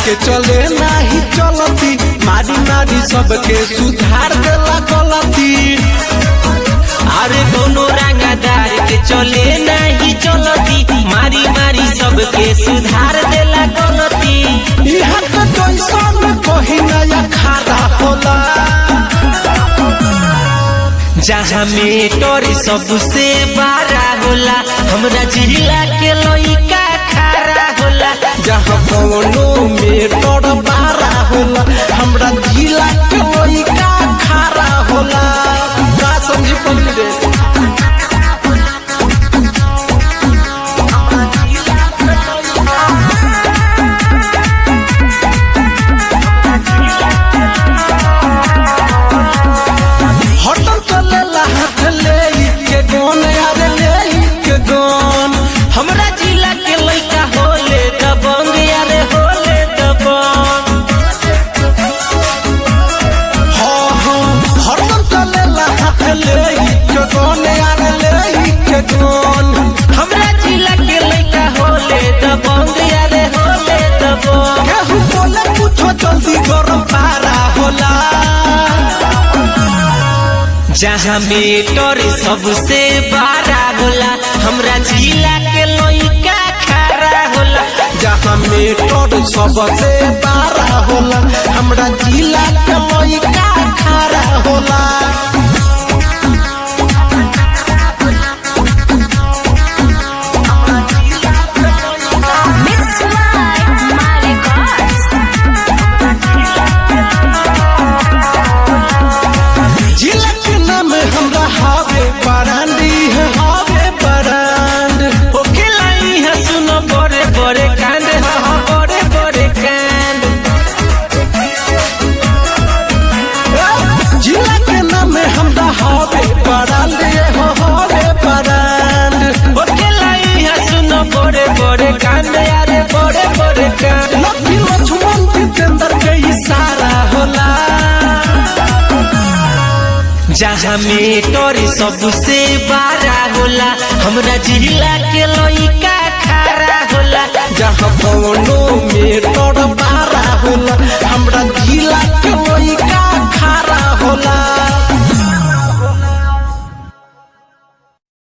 के चले नाही चलती मारी मारी सबके सुधार देला गलती अरे दोनों रंगदार के चले नहीं चलती मारी मारी सबके सुधार देला गलती यहाँ के जैसन कहीं नया खारा होला जहाँ मेटर सबसे बड़ा होला हमरा जिला के लइका खड़ा होला जहाँ कौनो में तोड़ बारा होला हमरा जिला के लइका खारा होला का समझी पड़ी रे हटल चलेला हाथ ले के गोन यार ले के गोन हमरा जिला के लइका होले दबंग यारे होले दबंग हाँ हाँ हटल चलेला हाथ ले के गोन यार ले के गोन हमरा जिला के लइका होले दबंग यारे होले दबंग केहू बोले कुछो जल्दी गरम पारा होला जहाँ मेटर सबसे बड़ा होला हमरा जिला के लइका खड़ा होला जहाँ मेटर सबसे बारा होला हमरा जिला के लइका खारा होला Mix Live My Records. जिला के नाम हमरा हावे बरांडी है हावे बरांड ओके लाई है सुनो बड़े बड़े कांड हाँ हाँ बड़े बड़े कांड जिला के नाम हमरा हावे बरांड हो हावे बरांड ओके लाई है सुनो बड़े बड़े कांड यारे बड़े बड़े कांड लक्ष्मी लक्ष्मण जितेंद्र के इशारा होला जहाँ मेटर सबसे बड़ा होला हमरा जिला के लइका खड़ा होला जहाँ कौनो में तोड़ बारा होला हमरा जिला के लइका खारा होला